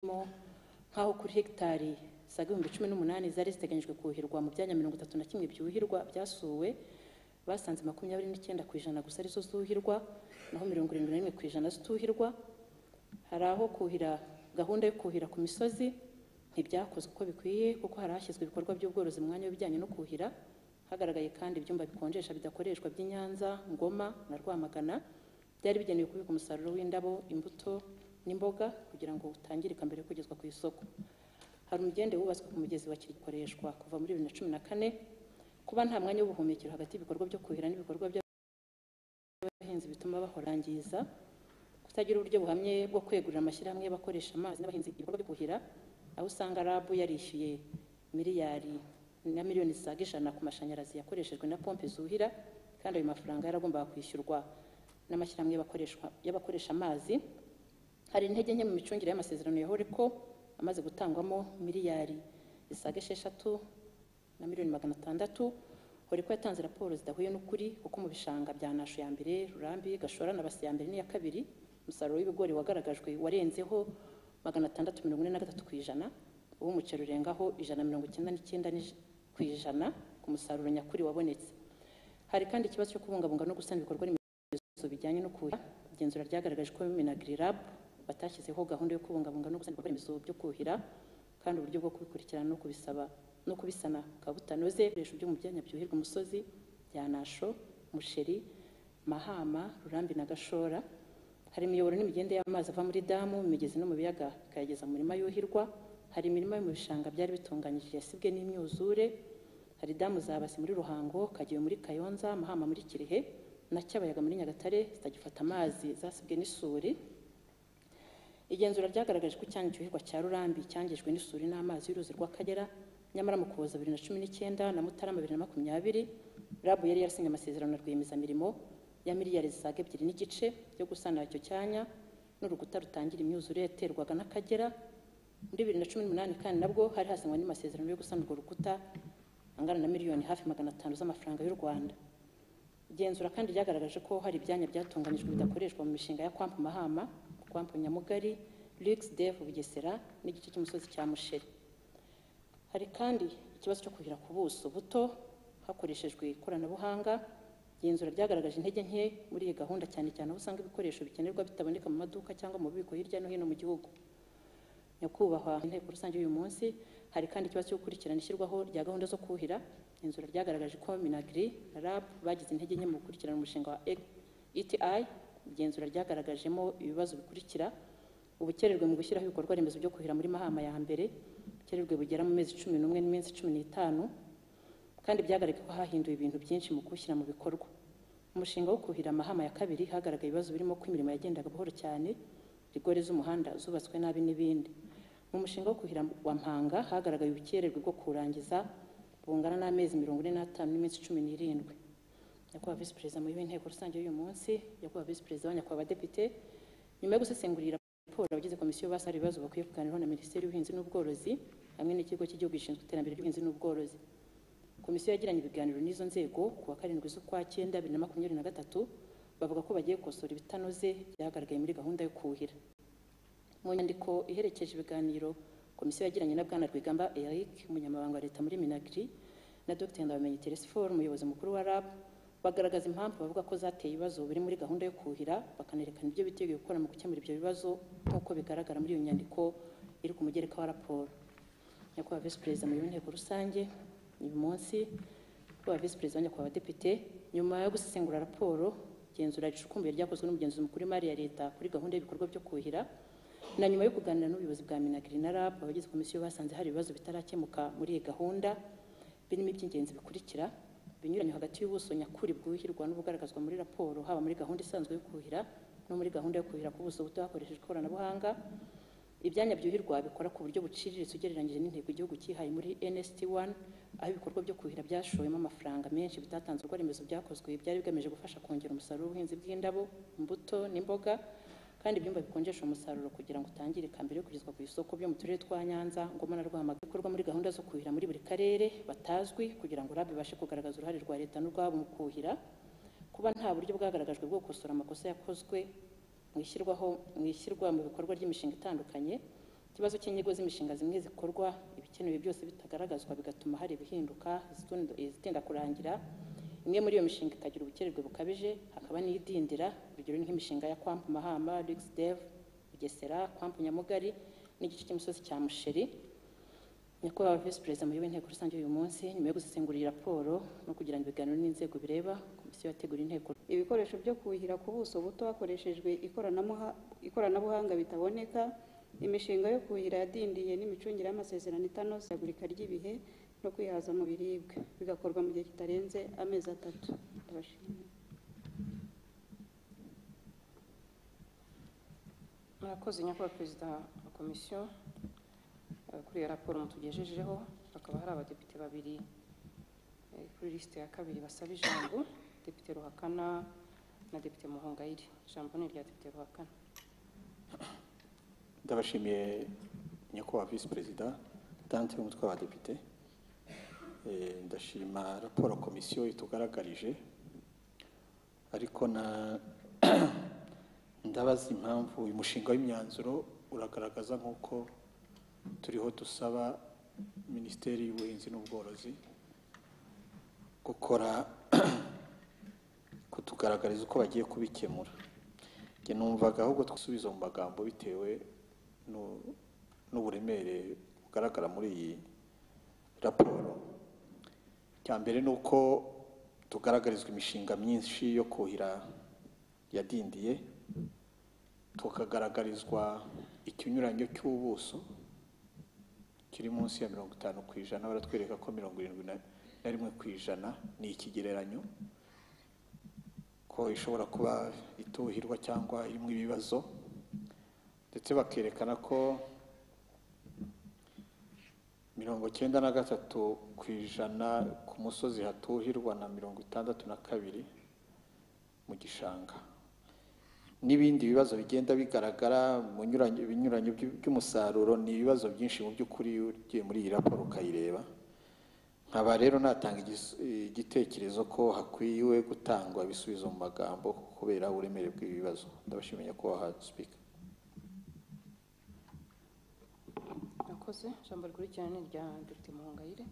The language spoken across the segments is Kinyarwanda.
mo nk'aho kuri hegitari saga ibihumbi cumi n'umunani zari ziteganyijwe kuhirwa mu byanya mirongo itatu na kimwe byuhirwa byasuwe basanze makumyabiri n'icyenda ku ijana gusa arizo zuhirwa naho mirongo irindwi na rimwe ku ijana zituhirwa hari aho kuhira gahunda yo kuhira ku misozi ntibyakozwe uko bikwiye kuko hari hashyizwe ibikorwa by'ubworozi mu mwanya w'ibijyanye no kuhira hagaragaye kandi ibyumba bikonjesha bidakoreshwa by'i Nyanza Ngoma na Rwamagana byari bigenewe kubika umusaruro w'indabo imbuto n'imboga kugira ngo utangirika mbere yo kugezwa ku isoko hari umugende wubatswe ku mugezi wa Kirikoreshwa kuva muri bibiri na cumi na kane kuba nta mwanya w'ubuhumekero hagati y'ibikorwa byo kuhira n'ibikorwa by'abahinzi bituma bahorangiza kutagira uburyo buhamye bwo kwegurira amashyirahamwe y'abakoresha amazi n'abahinzi ibikorwa byo kuhira aho usanga rabu yarishyuye miliyari na miliyoni zisaga ijana ku mashanyarazi yakoreshejwe na pompe zuhira kandi ayo mafaranga yaragombaga kwishyurwa n'amashyirahamwe y'abakoreshwa- y'abakoresha amazi hari intege nke mu micungire y'amasezerano ya horeko amaze gutangwamo miliyari zisaga esheshatu na miliyoni magana atandatu horeko yatanze raporo zidahuye n'ukuri kuko mu bishanga bya nasho ya mbere rurambi gashora na basi ya mbere n'iya kabiri umusaruro w'ibigori wagaragajwe warenzeho magana atandatu mirongo ine na gatatu ku ijana uw'umuceri urengaho ijana na mirongo icyenda n'icyenda n'ij- ku ijana ku musaruro nyakuri wabonetse hari kandi ikibazo cyo kubungabunga no gusana ibikorwa remezo ibibazo bijyanye no kuhira igenzura ryagaragaje ko minagri lab batashyizeho gahunda yo kubungabunga no gusana ibikorwa remezo byo kuhira kandi uburyo bwo kubikurikirana no kubisaba no kubisana bukaba butanoze ibikoresho byo mu byanya byuhirwa umusozi bya nasho musheri mahama rurambi na gashora hari imiyoboro n'imigende y'amazi ava muri damu imigezi no mu biyaga ikayageza mu mirima yuhirwa hari imirima yo mu bishanga byari bitunganyije yasibwe n'imyuzure hari damu zabasi muri ruhango kageyo muri kayonza mahama muri kirehe na cyabayaga muri nyagatare zitagifata amazi zasibwe n'isuri igenzura ryagaragaje ko icyanya cyuhirwa cya rurambi cyangijwe n'isuri n'amazi y'uruzi rw'akagera nyamara mu kuboza bibiri na cumi n'icyenda na mutarama bibiri na makumyabiri rabu yari yarasinye amasezerano na rwiyemezamirimo ya miliyari zisaga ebyiri n'igice yo gusana icyo cyanya n'urukuta rutangira imyuzure yaterwaga n'akagera muri bibiri na cumi n'umunani kandi nabwo hari hasinywe n'amasezerano yo gusana urwo rukuta angana na miliyoni hafi magana atanu z'amafaranga y'u rwanda igenzura kandi ryagaragaje ko hari ibyanya byatunganyijwe bidakoreshwa mu mishinga ya kwampu mahama kwampu nyamugari lux dev bugesera n'igice cy'umusozi cya musheri hari kandi ikibazo cyo kuhira ku buso buto hakoreshejwe ikoranabuhanga igenzura ryagaragaje intege nke muri iyi gahunda cyane cyane aho usanga ibikoresho bikenerwa bitaboneka mu maduka cyangwa mu bubiko hirya no hino mu gihugu nyakubahwa inteko rusange y'uyu munsi hari kandi ikibazo cyo gukurikirana ishyirwaho rya gahunda zo kuhira igenzura ryagaragaje ko minagri na rab bagize intege nke mu gukurikirana umushinga wa eti igenzura ryagaragajemo ibibazo bikurikira ubukererwe mu gushyiraho ibikorwa remezo byo kuhira muri mahama ya mbere ubukererwe bugera mu mezi cumi n'umwe n'iminsi cumi n'itanu kandi byagaragaye ko hahinduwe ibintu byinshi mu kuwushyira mu bikorwa umushinga wo kuhira amahama ya kabiri hagaragaye ibibazo birimo ko imirimo yagendaga buhoro cyane rigore z'umuhanda zubatswe nabi n'ibindi mu mushinga wo kuhira wa mpanga hagaragaye ubukererwe bwo kurangiza bungana n'amezi mirongo ine n'atanu n'iminsi cumi n'irindwi nyakubahwa visi perezida muyoboye inteko rusange y'uyu munsi nyakubahwa visi perezida wa nyakubahwa abadepite nyuma yo gusesengurira raporo abagize komisiyo basaba ibibazo bakwiye kuganiraho na minisiteri y'ubuhinzi n'ubworozi hamwe n'ikigo cy'igihugu gishinzwe iterambere ry'ubuhinzi n'ubworozi komisiyo yagiranye ibiganiro n'izo nzego ku wa karindwi z'ukwa cyenda bibiri na makumyabiri na gatatu bavuga ko bagiye gukosora ibitanoze byagaragaye muri gahunda yo kuhira mu nyandiko iherekeje ibiganiro komisiyo yagiranye na bwana rwigamba eric umunyamabanga wa leta muri minagri na dr ndabamenyi telesfor umuyobozi mukuru wa rab bagaragaza impamvu bavuga ko zateye ibibazo biri muri gahunda yo kuhira bakanerekana ibyo biteguye gukora mu gukemura ibyo bibazo nk'uko bigaragara muri iyo nyandiko iri ku mugereka wa raporo nyakubahwa visi perezida mu inteko rusange uyu munsi nyakubahwa visi perezida nyakubahwa depite nyuma yo gusesengura raporo igenzura ricukumbuye ryakozwe n'umugenzuzi mukuru w'imari ya leta kuri gahunda y'ibikorwa byo kuhira na nyuma yo kuganira n'ubuyobozi bwa minagri na rab abagize komisiyo basanze hari ibibazo bitarakemuka muri iyi gahunda birimo iby'ingenzi bikurikira binyuranye hagati y'ubuso nyakuri bwuhirwa n'ubugaragazwa muri raporo haba muri gahunda isanzwe yo kuhira no muri gahunda yo kuhira ku buso buto hakoreshejwe ikoranabuhanga ibyanya byuhirwa bikora ku buryo buciriritse ugereranyije n'intego igihugu cyihaye muri NST1 aho ibikorwa byo kuhira byashowemo amafaranga menshi bitatanze ibikorwa remezo byakozwe byari bigamije gufasha kongera umusaruro w'ubuhinzi bw'indabo imbuto n'imboga kandi ibyumba bikonjesha umusaruro kugira ngo utangirika mbere yo kugezwa ku isoko byo mu turere twa Nyanza Ngoma na Rwamagana bikorwa muri gahunda zo kuhira muri buri karere batazwi kugira ngo RAB ibashe kugaragaza uruhare rwa leta n'urwabo mu kuhira kuba nta buryo bwagaragajwe bwo gukosora amakosa yakozwe mu ishyirwaho mu ishyirwa mu bikorwa ry'imishinga itandukanye ikibazo cy'inyigo z'imishinga zimwe zikorwa ibikenewe byose bitagaragazwa bigatuma hari ibihinduka izitunda- izitinda kurangira imwe muri iyo mishinga ikagira ubukererwe bukabije hakaba n'iyidindira urugero ni nk'imishinga ya kwampu mahamba rigisi devu bugesera kwampu nyamugari n'igice cy'imisozi cya musheri nyakubahwa visi perezida muyoboye inteko rusange uyu munsi nyuma yo gusesengura iyi raporo no kugirana ibiganiro n'inzego bireba komisiyo yateguye inteko ibikoresho byo kuhira ku buso buto hakoreshejwe ikoranamuha- ikoranabuhanga bitaboneka imishinga yo kuhira yadindiye n'imicungire y'amasezerano itanoze ihagurika ry'ibihe no kwihaza mu biribwa bigakorwa mu gihe kitarenze amezi atatu ndabashimiye Murakoze nyakubahwa perezida wa komisiyo eh, kuri iyo raporo mutugejejeho hakaba hari abadepite babiri eh, kuri lisite ya kabiri basaba ijambo depite ruhakana na depite muhongayire ijambo ni irya depite ruhakana ndabashimiye nyakubahwa visi perezida dante w'umutwe w'abadepite Eh, ndashima raporo komisiyo itugaragarije ariko na ndabaza impamvu uyu mushinga w'imyanzuro uragaragaza nk'uko turiho dusaba minisiteri y'ubuhinzi n'ubworozi gukora kutugaragariza uko bagiye kubikemura njye numvaga ahubwo twasubiza mu magambo bitewe n'u- n'uburemere bugaragara muri iyi raporo icya mbere ni uko tugaragarizwa imishinga myinshi yo kuhira yadindiye tukagaragarizwa ikinyuranyo cy'ubuso kiri munsi ya mirongo itanu ku ijana baratwereka ko mirongo irindwi na na rimwe ku ijana ni ikigereranyo ko ishobora kuba ituhirwa cyangwa irimo ibibazo ndetse bakerekana ko mirongo cyenda na gatatu ku ijana ku musozi hatuhirwa na mirongo itandatu na kabiri mu gishanga n'ibindi bibazo bigenda bigaragara mu nyuranye- binyuranye by'u- by'umusaruro ni ibibazo byinshi mu by'ukuri ugiye muri iyi raporo ukayireba nkaba rero natanga igis- igitekerezo ko hakwiye gutangwa ibisubizo mu magambo kubera uburemere bw'ibibazo ndabashimiye ko wahatsipika murakoze ijambo rikurikirana ni irya depite muhongayire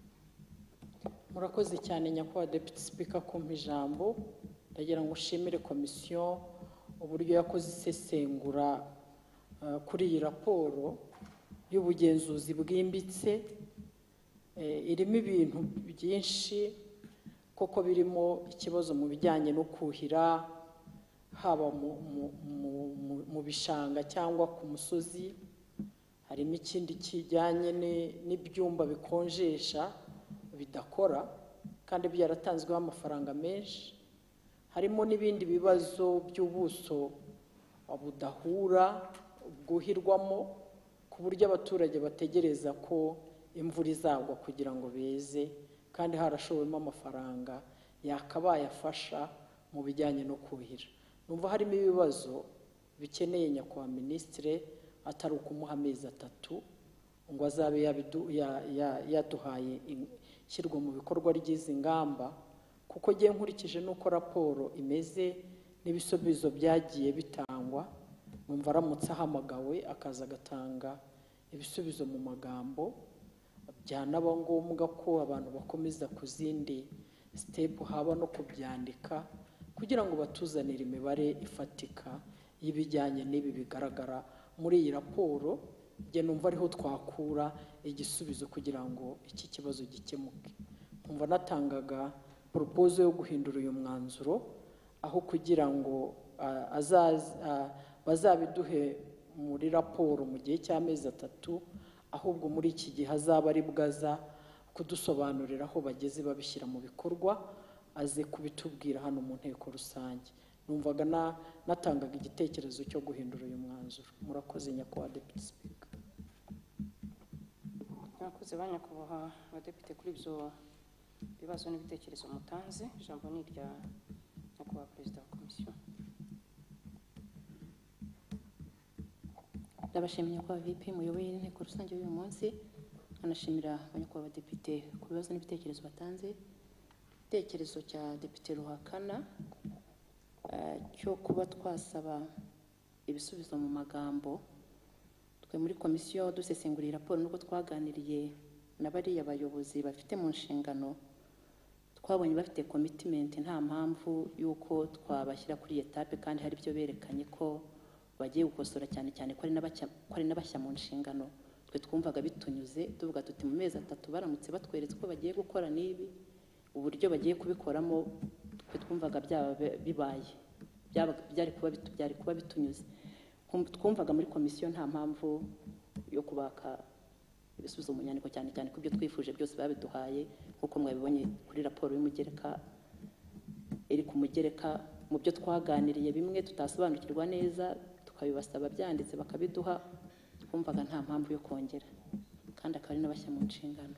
murakoze cyane nyakubahwa deputy speaker kumpa ijambo ndagira ngo ushimire komisiyo uburyo yakoze isesengura eh, kuri iyi raporo y'ubugenzuzi bwimbitse Eh, irimo ibintu byinshi koko birimo ikibazo mu bijyanye no kuhira haba mu, mu, mu, mu, mu bishanga cyangwa ku musozi harimo ikindi kijyanye ni- n'ibyumba bikonjesha bidakora kandi byaratanzweho amafaranga menshi harimo n'ibindi bibazo by'ubuso budahura bwuhirwamo ku buryo abaturage bategereza ko imvura izagwa kugira ngo beze kandi harashowemo amafaranga yakabaye afasha mu bijyanye no kuhira numva harimo ibibazo bikeneye nyakubahwa minisitire atari ukumuha amezi atatu ngo azabe yabidu- ya- ya- yaduhaye in- ishyirwa mu bikorwa ry'izi ngamba kuko ngiye nkurikije n'uko raporo imeze n'ibisubizo byagiye bitangwa numva aramutse ahamagawe akaza agatanga ibisubizo mu magambo byanaba ngombwa ko abantu bakomeza ku zindi sitepu haba no kubyandika kugira ngo batuzanire imibare ifatika y'ibijyanye n'ibi bigaragara muri iyi raporo njye numva ariho twakura igisubizo kugira ngo iki kibazo gikemuke nkumva natangaga poropozo yo guhindura uyu mwanzuro aho kugira ngo ah, azaz- ah, bazabiduhe muri raporo mu gihe cy'amezi atatu ahubwo muri iki gihe azaba ari bwaza kudusobanurira aho bageze babishyira mu bikorwa aze kubitubwira hano mu nteko rusange numvaga na- natangaga igitekerezo cyo guhindura uyu mwanzuro murakoze nyakubahwa deputy speaker murakoze ba nyakubahwa abadepite kuri ibyo bibazo n'ibitekerezo mutanze ijambo ni irya nyakubahwa perezida wa komisiyo ndabashimira kwa vp muyoboye inteko rusange y'uyu munsi anashimira abanyakubahwa abadepite ku bibazo n'ibitekerezo batanze igitekerezo cya depite ruhakana eh, cyo kuba twasaba ibisubizo mu magambo twe muri komisiyo dusesengura iyi raporo n'uko twaganiriye na bariya bayobozi bafite mu nshingano twabonye bafite komitimenti nta mpamvu y'uko twabashyira kuri iyi etape kandi hari ibyo berekanye ko bagiye gukosora cyane cyane ko ari n'abacya- ko ari n'abashya mu nshingano twe twumvaga bitunyuze tuvuga tuti mu mezi atatu baramutse batweretse ko bagiye gukora n'ibi uburyo bagiye kubikoramo twe twumvaga byaba bi- bibaye Byaba- byari kuba bitu- byari kuba bitunyuze Kum- twumvaga muri komisiyo nta mpamvu yo kubaka ibisubizo mu nyandiko cyane cyane ko ibyo twifuje byose babiduhaye nk'uko mwabibonye kuri raporo y'umugereka iri ku mugereka mu byo twaganiriye bimwe tutasobanukirwa neza tukabibasaba byanditse bakabiduha twumvaga nta mpamvu yo kongera kandi akaba ari n'abashya mu nshingano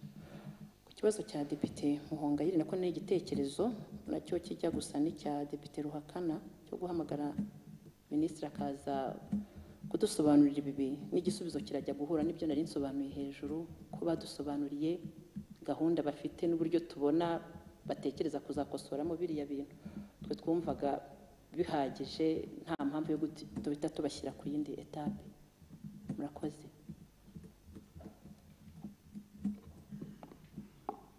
ku kibazo cya depite muhongayire nako ni igitekerezo nacyo kijya gusa n'icya depite ruhakana cyo guhamagara minisitiri akaza kudusobanurira ibi n'igisubizo kirajya guhura n'ibyo nari nsobanuye hejuru ko badusobanuriye gahunda bafite n'uburyo tubona batekereza kuzakosoramo biriya bintu twe twumvaga bihagije nta mpamvu yo guti- duhita tubashyira ku yindi etape murakoze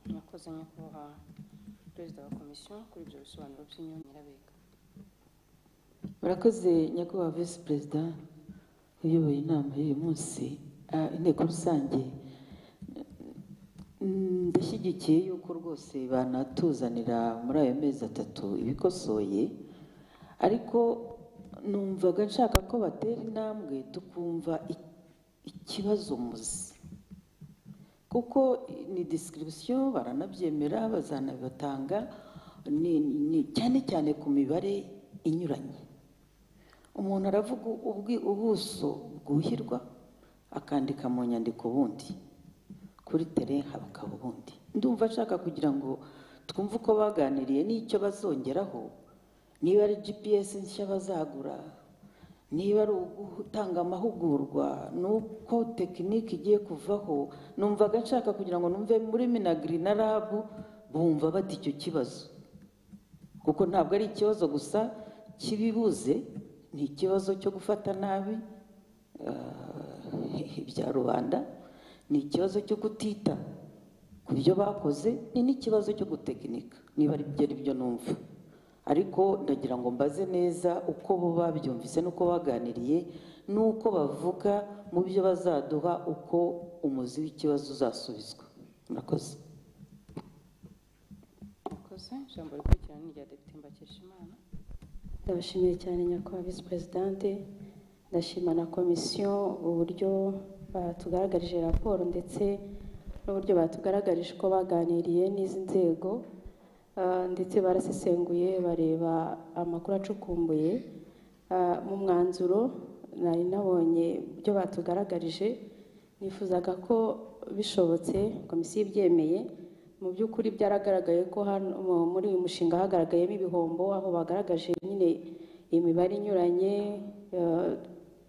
murakoze nyakubahwa perezida wa komisiyo kuri ibyo bisobanuro by'inyongerabiga murakoze nyakubahwa visi perezida uyoboye inama y'uyu munsi ah, inteko rusange Mm, ndashyigikiye yuko rwose banatuzanira muri ayo mezi atatu ibikosoye ariko numvaga nshaka ko batera intambwe tukumva i- ikibazo muzi kuko ni disikirisiyo baranabyemera bazanabibatanga ni, ni cyane cyane ku mibare inyuranye umuntu aravuga ubwi- ubuso bwuhirwa akandika mu nyandiko ubundi kuri tere hakaba ubundi ndumva ashaka kugira ngo twumve uko baganiriye n'icyo bazongeraho niba ari gps nshya bazagura niba ari ugutanga amahugurwa n'uko tekinike igiye kuvaho numvaga nshaka kugira ngo numve muri minagiri na rabu bumva bata icyo kibazo kuko ntabwo ari ikibazo gusa kibibuze ni ikibazo cyo gufata nabi eh, ibya rubanda ni ikibazo cyo kutita ku byo bakoze ni n'ikibazo cyo gutekinika niba ari byo ari byo numva ariko ndagira ngo mbaze neza uko bo babyumvise n'uko baganiriye n'uko bavuga mu byo bazaduha uko umuzi w'ikibazo uzasubizwa murakoze murakoze ijambo rikurikirana ni irya depite mbakeshimana ndabashimiye cyane nyakubahwa visi perezidante ndashima na komisiyo uburyo batugaragarije raporo ndetse n'uburyo batugaragarije uko baganiriye n'izi nzego Ah, ndetse barasesenguye bareba amakuru acukumbuye Ah, mu mwanzuro nari nabonye ibyo batugaragarije nifuzaga ko bishobotse komisiyo ibyemeye mu by'ukuri byaragaragaye ko hano mu- muri uyu mushinga hagaragayemo ibihombo aho bagaragaje nyine imibare inyuranye eh,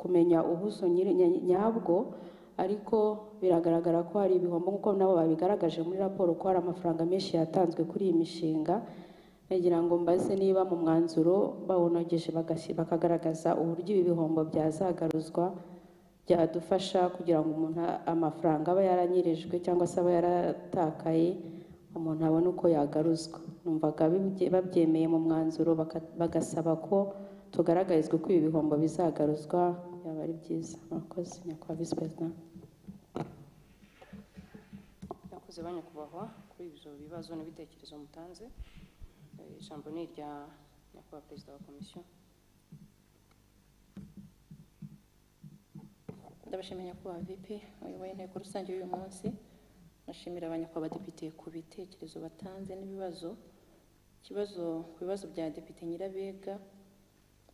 kumenya ubuso nyiri- nya- nyabwo ariko biragaragara ko hari ibihombo nk'uko nabo babigaragaje muri raporo ko hari amafaranga menshi yatanzwe kuri iyi mishinga nagira ngo mbaze niba mu mwanzuro bawunogeje bagasi- bakagaragaza uburyo ibi bihombo byazagaruzwa byadufasha kugira ngo umuntu amafaranga aba yaranyirijwe cyangwa se aba yaratakaye umuntu abone uko yagaruzwa numvaga bibye- babyemeye mu mwanzuro baka- bagasaba ko tugaragarizwa ko ibi bihombo bizagaruzwa byaba ari byiza murakoze nyakubahwa visi perezida yakoze ba nyakubahwa kuri ibyo bibazo n'ibitekerezo mutanze Eh, ijambo ni irya nyakubahwa perezida wa komisiyo ndabashimira nyakubahwa vipi uyoboye inteko rusange y'uyu munsi nashimira abanyakubahwa badepite ku bitekerezo batanze n'ibibazo ikibazo ku bibazo bya depite nyirabega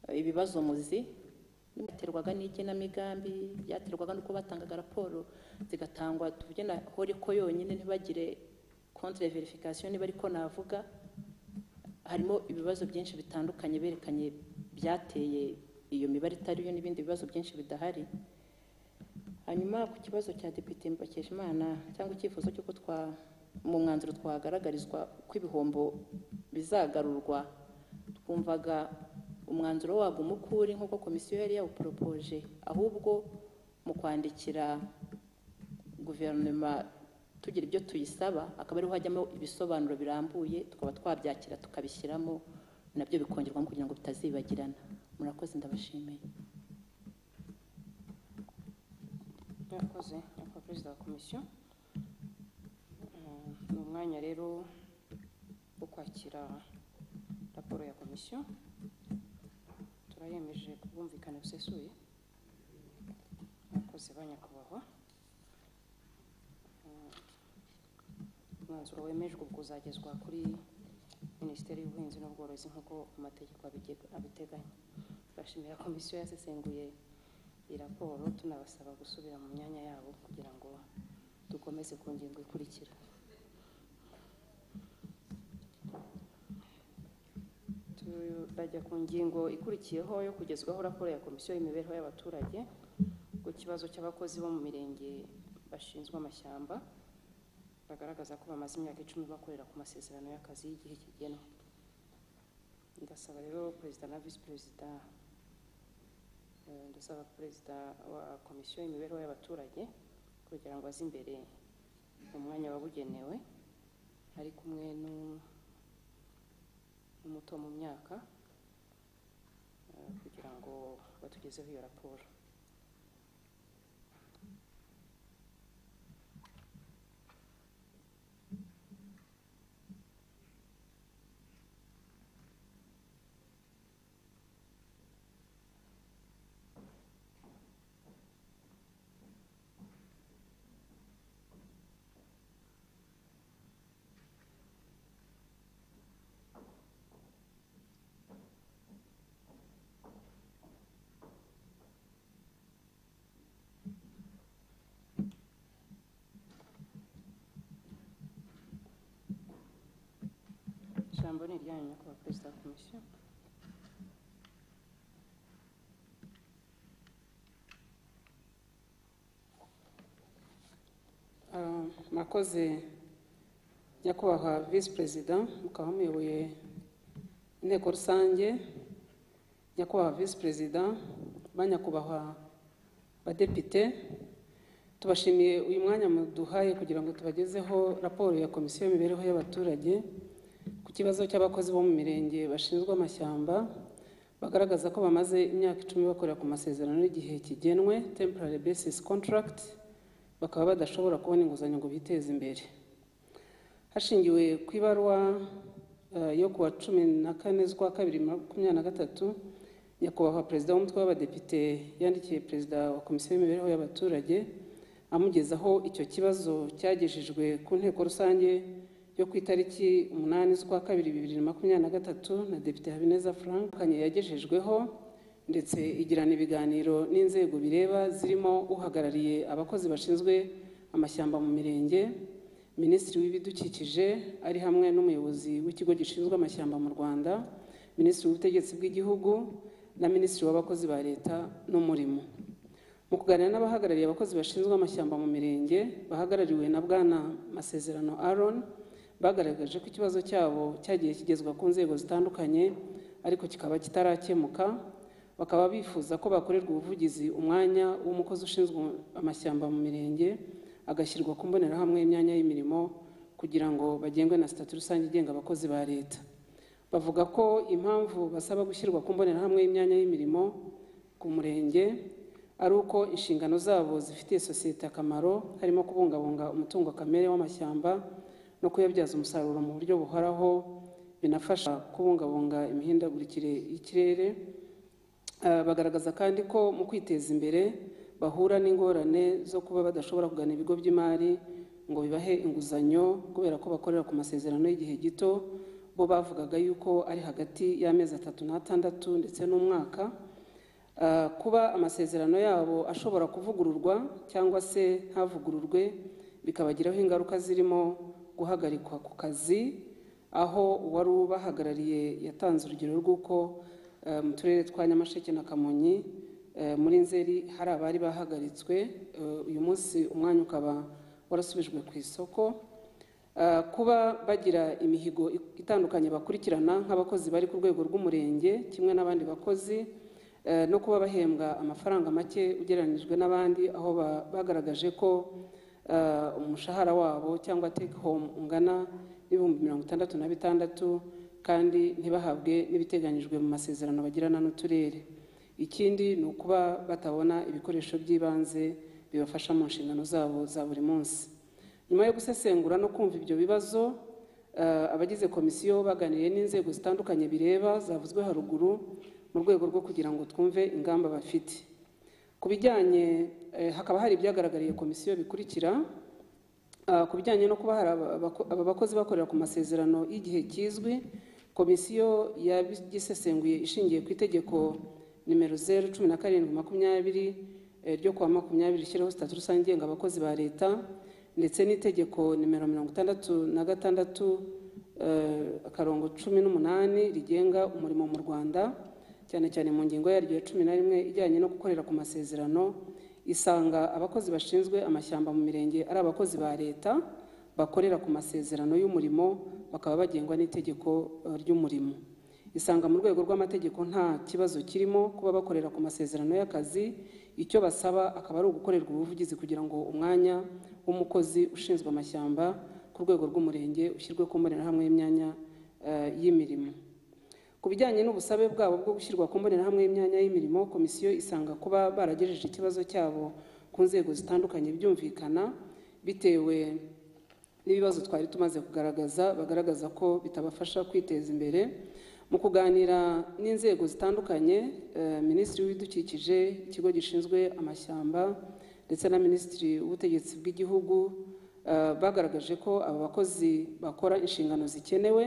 eh, ibibazo muzi byaterwaga n'igenamigambi byaterwaga n'uko batangaga raporo zigatangwa tuvuge na hore ko yonyine ntibagire contre verification niba ariko navuga harimo ibibazo byinshi bitandukanye berekanye byateye iyo mibare itariyo n'ibindi bibazo byinshi bidahari hanyuma ku kibazo cya depite mbakeshimana cyangwa icyifuzo cy'uko twa mu mwanzuro twagaragarizwa ko ibihombo bizagarurwa twumvaga umwanzuro wabwo umukuri nk'uko komisiyo yari yawuporopoje ahubwo mu kwandikira guverinoma tugira ibyo tuyisaba akaba ariho hajyamo ibisobanuro birambuye tukaba twabyakira tukabishyiramo nabyo bikongerwamo kugira ngo bitazibagirana murakoze ndabashimiye murakoze nyakubahwa perezida wa komisiyo Eh, ni umwanya rero wo kwakira raporo ya komisiyo turayemeje ku bwumvikane busesuye murakoze ba nyakubahwa Eh, umwanzuro wemejwe ubwo uzagezwa kuri minisiteri y'ubuhinzi n'ubworozi nk'uko amategeko abige- abiteganya turashimira komisiyo yasesenguye iyi raporo tunabasaba gusubira mu myanya yabo kugira ngo dukomeze ku ngingo ikurikira turajya ku ngingo ikurikiyeho yo kugezwaho raporo ya komisiyo y'imibereho y'abaturage ku kibazo cy'abakozi bo mu mirenge bashinzwe amashyamba bagaragaza ko bamaze imyaka icumi bakorera ku masezerano y'akazi y'igihe kigenwe ndasaba rero perezida na visi perezida eh, ndasaba perezida wa komisiyo y'imibereho y'abaturage kugira ngo aze imbere mu mwanya wabugenewe ari kumwe n'u- n'umuto mu myaka eh, kugira ngo batugezeho iyo raporo ijambo ni iryanyu nyakubahwa perezida wa komisiyo Ah, murakoze nyakubahwa visi perezida mukaba muyoboye inteko rusange nyakubahwa visi perezida ba nyakubahwa badepite tubashimiye uyu mwanya muduhaye kugira ngo tubagezeho raporo ya komisiyo y'imibereho y'abaturage ku kibazo cy'abakozi bo mu mirenge bashinzwe amashyamba bagaragaza ko bamaze imyaka icumi bakorera ku masezerano y'igihe kigenwe temporary basis contract bakaba badashobora kubona inguzanyo ngo biteze imbere hashingiwe ku ibaruwa eh, yo kuwa cumi na kane z'ukwa kabiri makumyabiri na gatatu nyakubahwa perezida w'umutwe w'abadepite yandikiye perezida wa komisiyo y'imibereho y'abaturage amugezaho icyo kibazo cyagejejwe ku nteko rusange yo ku itariki umunani z'ukwa kabiri bibiri na makumyabiri na gatatu na depite habineza frank kanye yagejejweho ndetse igirana ibiganiro n'inzego bireba zirimo uhagarariye abakozi bashinzwe amashyamba mu mirenge minisitiri w'ibidukikije ari hamwe n'umuyobozi w'ikigo gishinzwe amashyamba mu rwanda minisitiri w'ubutegetsi bw'igihugu na minisitiri w'abakozi ba leta n'umurimo mu kuganira n'abahagarariye abakozi bashinzwe amashyamba mu mirenge bahagarariwe na bwana masezerano aron bagaragaje ko ikibazo cyabo cyagiye kigezwa ku nzego zitandukanye ariko kikaba kitarakemuka bakaba bifuza ko bakorerwa ubuvugizi umwanya w'umukozi ushinzwe amashyamba mu mirenge agashyirwa ku mbonerahamwe y'imyanya y'imirimo kugira ngo bagengwe na sitati rusange igenga abakozi ba leta bavuga ko impamvu basaba gushyirwa ku mbonerahamwe y'imyanya y'imirimo ku murenge ari uko inshingano zabo zifitiye sosiyete akamaro harimo kubungabunga umutungo kamere w'amashyamba no kuyabyaza umusaruro mu buryo buhoraho binafasha kubungabunga imihindagurikire y'ikirere Ah, bagaragaza kandi ko mu kwiteza imbere bahura n'ingorane zo kuba badashobora kugana ibigo by'imari ngo bibahe inguzanyo kubera ko bakorera ku masezerano y'igihe gito bo bavugaga yuko ari hagati y'amezi atatu n'atandatu ndetse n'umwaka Ah, kuba amasezerano yabo ashobora kuvugururwa cyangwa se ntavugururwe bikabagiraho ingaruka zirimo guhagarikwa ku kazi aho uwari ubahagarariye yatanze urugero rw'uko eh, mu turere twa nyamasheke na kamonyi eh, muri nzeri hari abari bahagaritswe Eh, uyu munsi umwanya ukaba warasubijwe ku isoko Eh, kuba bagira imihigo itandukanye bakurikirana nk'abakozi bari ku rwego rw'umurenge kimwe n'abandi bakozi eh, no kuba bahembwa amafaranga make ugereranyijwe n'abandi aho ba- bagaragaje ko eh, umushahara wabo cyangwa take home ungana n'ibihumbi mirongo itandatu na bitandatu kandi ntibahabwe n'ibiteganyijwe mu masezerano bagirana n'uturere ikindi ni ukuba batabona ibikoresho by'ibanze bibafasha mu nshingano zabo za buri munsi nyuma yo gusesengura no kumva ibyo bibazo eh, abagize komisiyo baganiriye n'inzego zitandukanye bireba zavuzwe haruguru mu rwego rwo kugira ngo twumve ingamba bafite ku bijyanye eh, hakaba hari ibyagaragariye komisiyo bikurikira Ah, ku bijyanye no kuba hari aba- abako- aba bakozi bakorera ku masezerano y'igihe kizwi komisiyo yabisesenguye ishingiye ku itegeko nimero zeru cumi na karindwi makumyabiri eh, ryo kuwa makumyabiri rishyiraho sitati rusange igenga abakozi ba leta ndetse n'itegeko nimero mirongo itandatu na gatandatu eh, akarongo cumi n'umunani rigenga umurimo mu rwanda cyane cyane mu ngingo yaryo ya cumi na rimwe ijyanye no gukorera ku masezerano isanga abakozi bashinzwe amashyamba mu mirenge ari abakozi ba leta bakorera ku masezerano y'umurimo bakaba bagengwa n'itegeko eh, ry'umurimo isanga mu rwego rw'amategeko nta kibazo kirimo kuba bakorera ku masezerano y'akazi icyo basaba akaba ari ugukorerwa ubuvugizi kugira ngo umwanya w'umukozi ushinzwe amashyamba ku rwego rw'umurenge ushyirwe ku mbonerahamwe y'imyanya eh, y'imirimo ku bijyanye n'ubusabe bwabo bwo gushyirwa ku mbonerahamwe y'imyanya y'imirimo komisiyo isanga kuba baragejeje ikibazo cyabo ku nzego zitandukanye byumvikana bitewe n'ibibazo twari tumaze kugaragaza bagaragaza ko bitabafasha kwiteza imbere mu kuganira n'inzego zitandukanye eh, minisitiri w'ibidukikije ikigo gishinzwe amashyamba ndetse na minisitiri w'ubutegetsi bw'igihugu eh, bagaragaje ko aba bakozi bakora inshingano zikenewe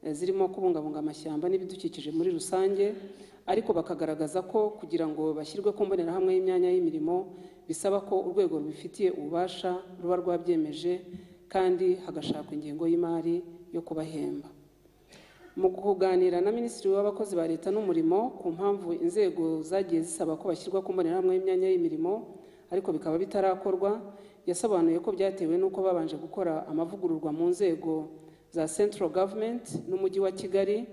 eh, zirimo kubungabunga amashyamba n'ibidukikije muri rusange ariko bakagaragaza ko kugira ngo bashyirwe ku mbonerahamwe y'imyanya y'imirimo bisaba ko urwego rubifitiye ububasha ruba rwabyemeje kandi hagashakwa ingengo y'imari yo kubahemba mu kuganira na minisitiri w'abakozi ba leta n'umurimo ku mpamvu inzego zagiye zisaba ko bashyirwa ku mbonerahamwe y'imyanya y'imirimo ariko bikaba bitarakorwa yasobanuye ko byatewe n'uko babanje gukora amavugururwa mu nzego za central government n'umujyi wa kigali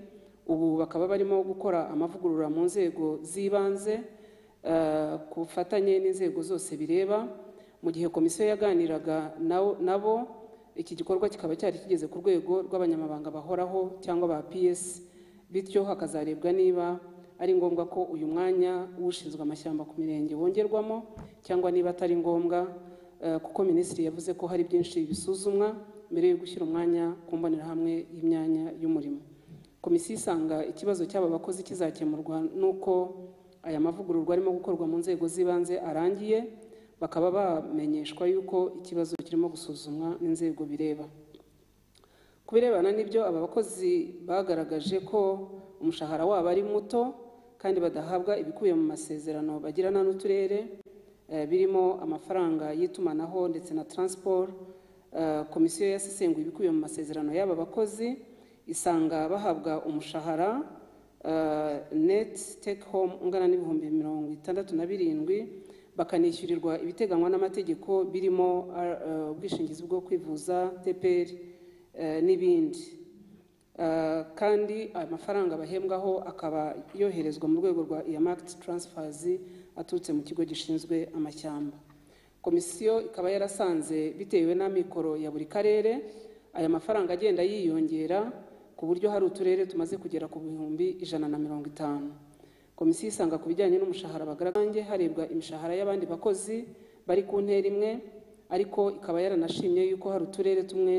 ubu bakaba barimo gukora amavugurura mu nzego z'ibanze eh, ku bufatanye n'inzego zose bireba mu gihe komisiyo yaganiraga nabo nabo iki gikorwa kikaba cyari kigeze ku rwego rw'abanyamabanga bahoraho cyangwa ba ps bityo hakazarebwa niba ari ngombwa ko uyu mwanya w'ushinzwe amashyamba ku mirenge wongerwamo cyangwa niba atari ngombwa eh, kuko minisitiri yavuze ko hari byinshi bisuzumwa mbere yo gushyira umwanya ku mbonerahamwe y'imyanya y'umurimo komisiyo isanga ikibazo cy'aba bakozi kizakemurwa n'uko aya mavugururwa arimo gukorwa mu nzego z'ibanze arangiye bakaba bamenyeshwa yuko ikibazo kirimo gusuzumwa n'inzego bireba ku birebana n'ibyo aba bakozi bagaragaje ko umushahara wabo ari muto kandi badahabwa ibikubiye mu masezerano bagirana n'uturere eh, birimo amafaranga y'itumanaho ndetse na transport Eh, komisiyo yasesenguye ibikubiye mu masezerano y'aba bakozi isanga bahabwa umushahara eh, net take home ungana n'ibihumbi mirongo itandatu na birindwi bakanishyurirwa ibiteganywa n'amategeko birimo ah, eh, ubwishingizi bwo kwivuza tpr eh, n'ibindi Eh, kandi aya mafaranga bahembwaho akaba yoherezwa mu rwego rwa earmarked transfers aturutse mu kigo gishinzwe amashyamba komisiyo ikaba yarasanze bitewe n'amikoro ya buri karere aya mafaranga agenda yiyongera ku buryo hari uturere tumaze kugera ku bihumbi ijana na mirongo itanu komisiyo isanga ku bijyanye n'umushahara bagaragange harebwa imishahara y'abandi bakozi bari ku ntera imwe ariko ikaba yaranashimye yuko hari uturere tumwe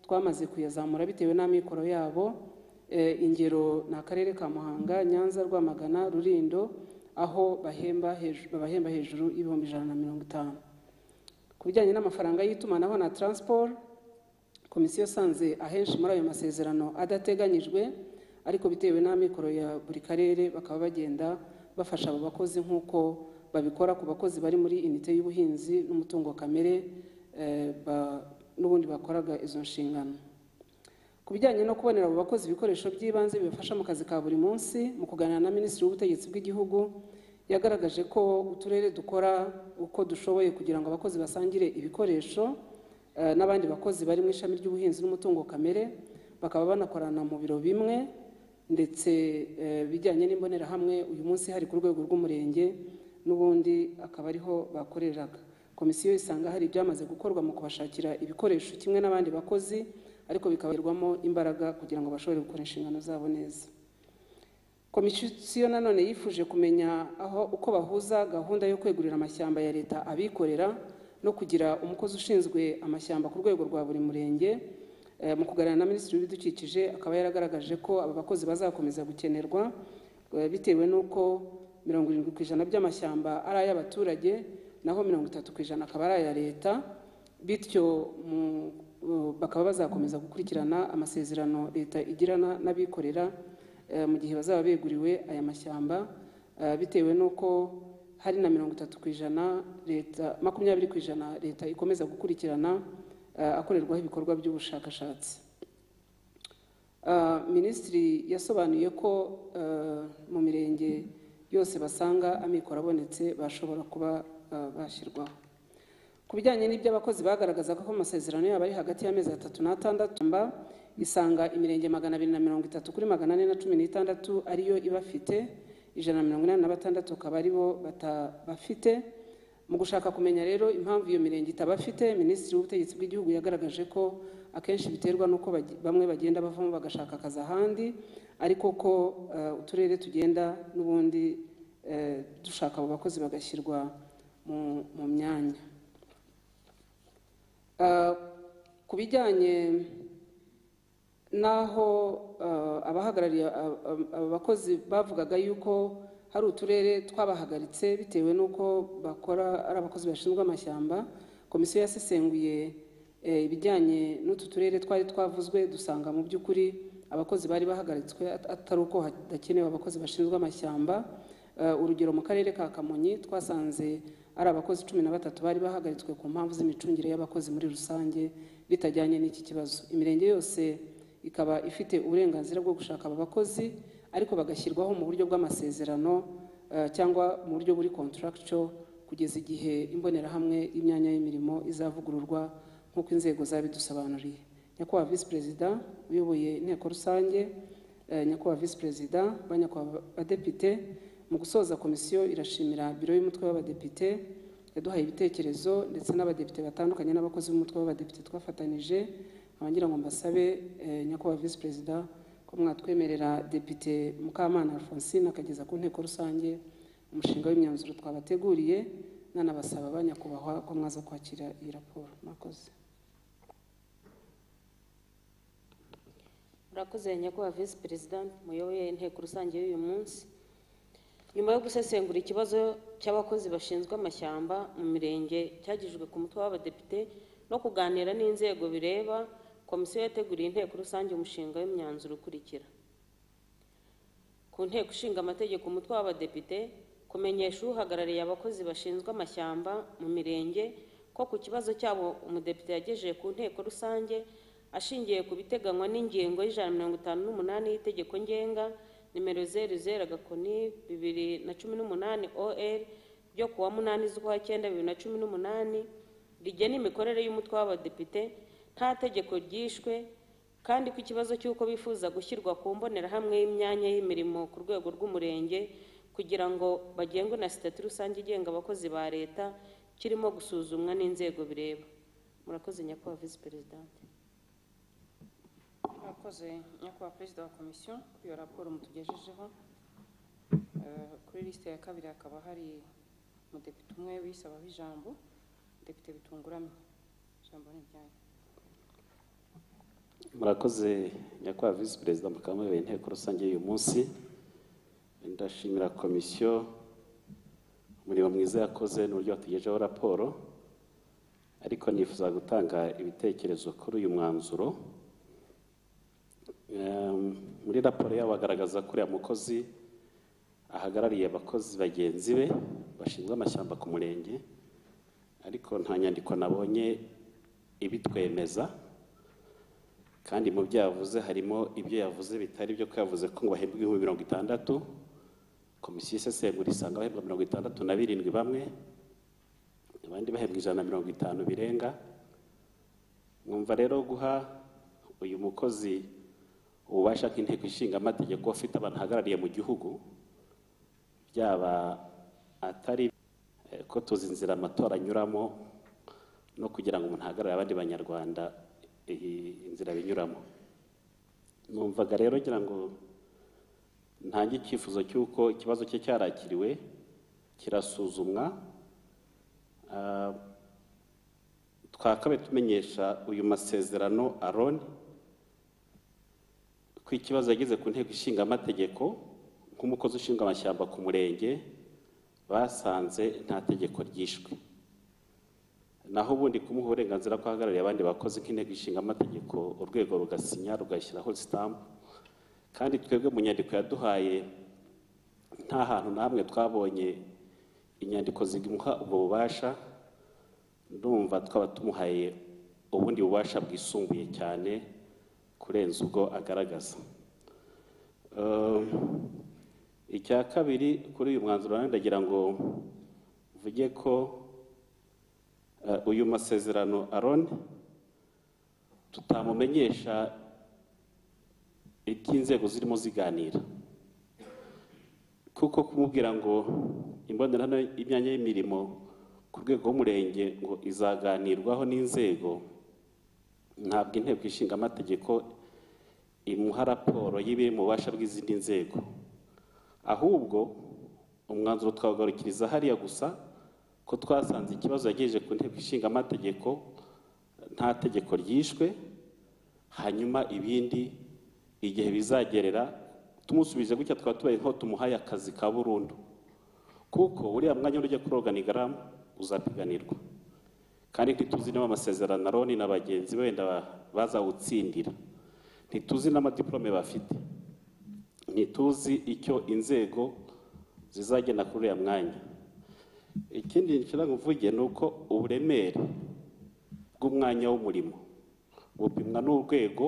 twamaze kuyazamura bitewe n'amikoro yabo Eh, ingero ni akarere ka muhanga nyanza rwamagana rurindo aho bahemba hejuru, babahemba hejuru y'ibihumbi ijana na mirongo itanu ku bijyanye n'amafaranga y'itumanaho na transport komisiyo isanze ahenshi muri ayo masezerano adateganyijwe ariko bitewe n'amikoro ya buri karere bakaba bagenda bafasha abo bakozi nk'uko babikora ku bakozi bari muri inite y'ubuhinzi n'umutungo kamere eh, ba- n'ubundi bakoraga izo nshingano ku bijyanye no kubonera abo bakozi ibikoresho by'ibanze bibafasha mu kazi ka buri munsi mu kuganira na minisitiri w'ubutegetsi bw'igihugu yagaragaje ko uturere dukora uko dushoboye kugira ngo abakozi basangire ibikoresho eh, n'abandi bakozi bari mu ishami ry'ubuhinzi n'umutungo kamere bakaba banakorana mu biro bimwe ndetse eh, bijyanye n'imbonerahamwe uyu munsi hari ku rwego rw'umurenge n'ubundi akaba ariho bakoreraga komisiyo isanga hari ibyamaze gukorwa mu kubashakira ibikoresho kimwe n'abandi bakozi ariko bikabagerwamo imbaraga kugira ngo bashobore gukora inshingano zabo neza komisiyo nanone yifuje kumenya aho uko bahuza gahunda yo kwegurira amashyamba ya leta abikorera no kugira umukozi ushinzwe amashyamba ku rwego rwa buri murenge Eh, mu kuganira na minisitiri w'ibidukikije akaba yaragaragaje ko aba bakozi bazakomeza gukenerwa eh, bitewe n'uko mirongo irindwi ku ijana by'amashyamba ari ay'abaturage naho mirongo itatu ku ijana akaba ari aya leta bityo mu- eh, bakaba bazakomeza gukurikirana amasezerano leta igirana n'abikorera eh, mu gihe bazaba beguriwe aya mashyamba eh, bitewe n'uko hari na mirongo itatu ku ijana leta makumyabiri ku ijana leta ikomeza gukurikirana eh, akorerwaho ibikorwa by'ubushakashatsi Eh, minisitiri yasobanuye ko eh, mu mirenge yose basanga amikoro abonetse bashobora kuba eh, bashyirwaho ku bijyanye n'iby'abakozi bagaragazaga ko amasezerano yabo ari hagati y'amezi atatu n'atandatu mba isanga imirenge magana abiri na mirongo itatu kuri magana ane na cumi n'itandatu ariyo ibafite ijana na mirongo inani na batandatu akaba aribo batabafite mu gushaka kumenya rero impamvu iyo mirenge itabafite minisitiri w'ubutegetsi bw'igihugu yagaragaje ko akenshi biterwa n'uko bagi- bamwe bagenda bavamo bagashaka akazi ahandi ariko ko eh, uturere tugenda n'ubundi eh, dushaka abo bakozi bagashyirwa mu- mu myanya Uh, ku bijyanye n'aho uh, abahagarariye ab- ab- abakozi bavugaga yuko hari uturere twabahagaritse bitewe n'uko bakora ari abakozi bashinzwe amashyamba komisiyo yasesenguye eh, ibijyanye n'utu turere twari twavuzwe dusanga mu by'ukuri abakozi bari bahagaritswe at- atari uko hadakenewe abakozi bashinzwe amashyamba Eh, urugero mu karere ka kamonyi twasanze ari abakozi cumi na batatu bari bahagaritswe ku mpamvu z'imicungire y'abakozi muri rusange bitajyanye n'iki kibazo imirenge yose ikaba ifite uburenganzira bwo gushaka aba bakozi ariko bagashyirwaho mu buryo bw'amasezerano eh, cyangwa mu buryo buri contractual kugeza igihe imbonerahamwe y'imyanya y'imirimo izavugururwa nk'uko inzego zabidusobanuriye nyakubahwa visi perezida uyoboye inteko rusange eh, nyakubahwa visi perezida ba nyakubahwa badepite mu gusoza komisiyo irashimira biro y'umutwe w'abadepite yaduhaye ibitekerezo ndetse n'abadepite batandukanye n'abakozi b'umutwe w'abadepite twafatanije abangira ngo mbasabe eh, nyakubahwa visi perezida ko mwatwemerera depite mukamana alphonsine akageza ku nteko rusange umushinga w'imyanzuro twabateguriye nanabasaba ba nyakubahwa ko mwaza kwakira iyi raporo mwakoze murakoze nyakubahwa visi perezida muyoboye inteko rusange y'uyu munsi nyuma yo gusesengura ikibazo cy'abakozi bashinzwe amashyamba mu mirenge cyagejejwe ku mutwe w'abadepite no kuganira n'inzego bireba komisiyo yateguriye inteko rusange umushinga w'imyanzuro ukurikira ku nteko ishinga amategeko umutwe w'abadepite kumenyesha uhagarariye abakozi bashinzwe amashyamba mu mirenge ko ku kibazo cyabo umudepite yagejeje ku nteko rusange ashingiye ku biteganywa n'ingingo y'ijana na mirongo itanu n'umunani y'itegeko ngenga nimero zeru zeru agakoni bibiri na cumi n'umunani or ryo kuwa munani z'ukwa cyenda bibiri na cumi n'umunani rigena imikorere y'umutwe w'abadepite nta tegeko ryishwe kandi ko ikibazo cy'uko bifuza gushyirwa ku mbonerahamwe y'imyanya y'imirimo ku rwego rw'umurenge kugira ngo bagengwe na sitati rusange igenga abakozi ba leta kirimo gusuzumwa n'inzego bireba murakoze nyakubahwa visi perezidante murakoze nyakubahwa perezida wa komisiyo kuri iyo raporo mutugejejeho Eh, kuri lisite ya kabiri hakaba hari umudepite umwe wisabaho ijambo depite bitunguramye ijambo ni ryanyu murakoze nyakubahwa visi perezida mukaba muyoboye inteko rusange y'uyu munsi ndashimira komisiyo umurimo mwiza yakoze n'uburyo watugejeho raporo ariko nifuza gutanga ibitekerezo kuri uyu mwanzuro Ehm, muri raporo yabo bagaragaza ko uriya mukozi ahagarariye abakozi bagenzi be bashinzwe amashyamba ku murenge ariko nta nyandiko nabonye ibitwemeza kandi mu byo yavuze harimo ibyo yavuze bitari byo ko yavuze ko ngo bahembwe ibihumbi mirongo itandatu komisiyo isesengura isanga bahembwa mirongo itandatu na birindwi bamwe abandi bahembwa ijana na mirongo itanu birenga mwumva rero guha uyu mukozi ububasha nk'inteko ishinga amategeko afite abantu ahagarariye mu gihugu byaba atari eh, ko tuzi inzira amatora anyuramo no kugira ngo umuntu ahagarare abandi banyarwanda iyi inzira binyuramo numvaga rero ngira ngo ntange icyifuzo cy'uko ikibazo cye cyarakiriwe kirasuzumwa Ah, twakabe tumenyesha uyu masezerano aroni ko ikibazo yagize ku nteko ishinga amategeko nk'umukozi ushinzwe amashyamba ku murenge basanze nta tegeko ryishwe naho ubundi kumuha uburenganzira ko ahagarariye abandi bakozi nk'inteko ishinga amategeko urwego rugasinya rugashyiraho sitampu kandi twebwe mu nyandiko yaduhaye nta hantu n'amwe twabonye inyandiko zimuha ubwo bubasha ndumva twaba tumuhaye ubundi bubasha bwisumbuye cyane kurenza ubwo agaragaza Um, icya kabiri kuri uyu mwanzuro nawe ndagira ngo mvuge ko eh, uyu masezerano aroni tutamumenyesha iby'inzego zirimo ziganira kuko kumubwira ngo imbonerahamwe y'imyanya y'imirimo ku rwego rw'umurenge ngo izaganirwaho n'inzego ntabwo inteko ishinga amategeko imuha raporo y'ibiri mu bubasha bw'izindi nzego ahubwo umwanzuro twawugarukiriza hariya gusa ko twasanze ikibazo yagejeje ku nteko ishinga amategeko nta tegeko ryishwe hanyuma ibindi igihe bizagerera tumusubije gutya twaba tubaye nk'aho tumuhaye akazi ka burundu kuko uriya mwanya ujya kuri organigramu uzapiganirwa kandi ntituzi niba amasezerano aroni na bagenzi be wenda ba- bazawutsindira ntituzi n'amadiplome bafite ntituzi icyo inzego zizagena kuri uriya mwanya ikindi nshira ngo mvuge ni uko uburemere bw'umwanya w'umurimo bupimwa n'urwego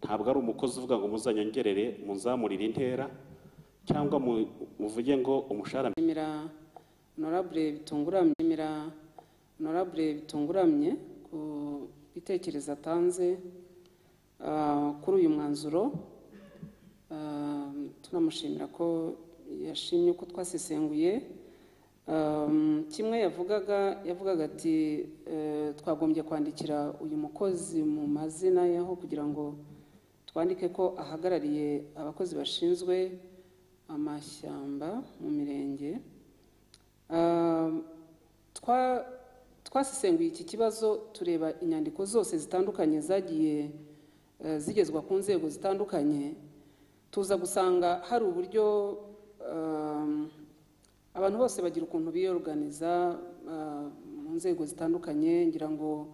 ntabwo ari umukozi uvuga ngo muzanyongerere munzamurire intera cyangwa mu- muvuge ngo umushahara nshimira honorable bitunguramye nshimira honorable bitunguramye ku bitekerezo atanze ah, kuri uyu mwanzuro Ah, tunamushimira ko yashimye uko twasesenguye Um, kimwe yavugaga yavugaga ati eh, twagombye kwandikira uyu mukozi mu mazina yaho kugira ngo twandike ko ahagarariye abakozi bashinzwe amashyamba mu mirenge Um, twa- twasesenguye iki kibazo tureba inyandiko zose zitandukanye zagiye eh, zigezwa ku nzego zitandukanye tuza gusanga hari uburyo um, abantu bose bagira ukuntu biyoruganiza uh, mu nzego zitandukanye ngira ngo